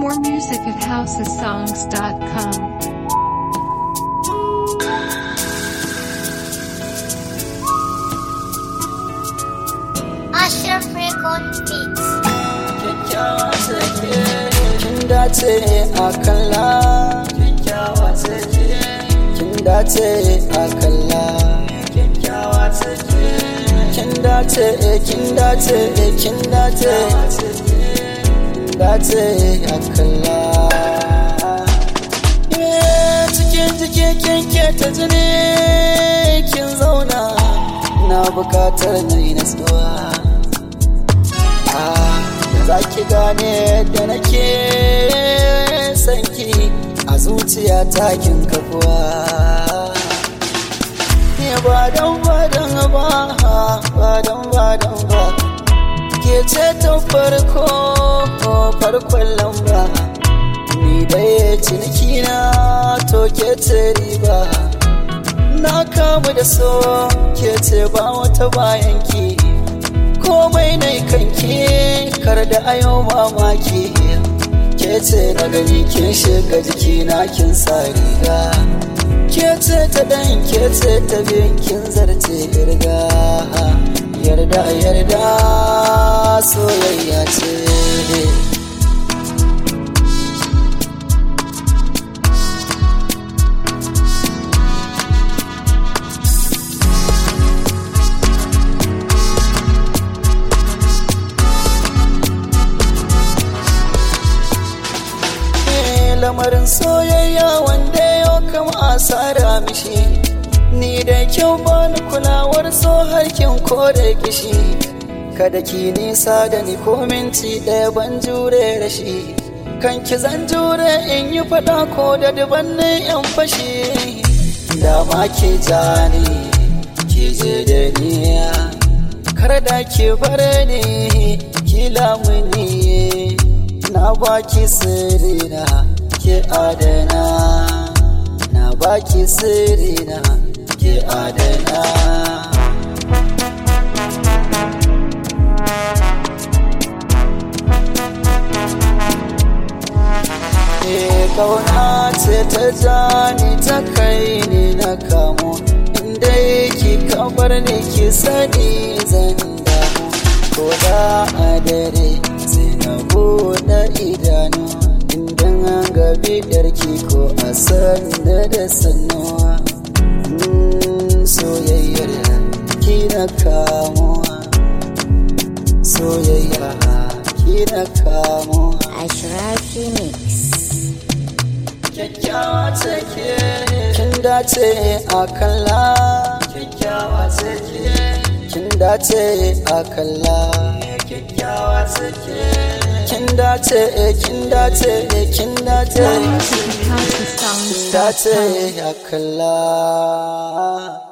More music at housesongs.com. Ashraf Record Beats. kyakkyawa take kin dace a kalla kyakkyawa take kin dace a kalla kyakkyawa take kin dace kin dace kin dace kin dace a kalla Eh, cikin jiki kin keta jini kin zauna na bukatar na yi nasuwa za ki gane da nake sanki a zuciya takin kafuwa ne ba don ba don ba ba don ba don ba ke ce ta farko farkon lamba ni dai ciniki na to ke ce riba na kamu da so ke ce ba wata bayan ki komai na kanki kar da ayo mamaki ke ce na gani kin shiga jiki na kin sa riga ke ce ta dan ke ce ta bin kin zarce irga yarda yarda soyayya ce lamarin soyayya wanda yau kama asara mishi ni da kyau bani kulawar so harkin ko da kishi kada ki nisa da ni ko minti ɗaya ban jure rashi kan ki zan jure in yi faɗa ko da dubannin yan fashi da ma ke jani ki je da niya kar da ki bar ni ki lamuni na baki sirrina ke adana na baki sirrina ke adana Eh kauna ce ta jani ta kai ni na kamo inda ki kabar ni ki sani zan damu ko da a dare sai na buɗe idanu idan an gabi ɗarki ko a sanda da sannuwa soyayyar ki na kamuwa soyayya ki na kamuwa Ashrafi Mix. kyakkyawa take kin dace a kalla kyakkyawa take kin dace a kalla kyakkyawa take kin dace kin dace kin dace More music at dace housesongs.com. a kalla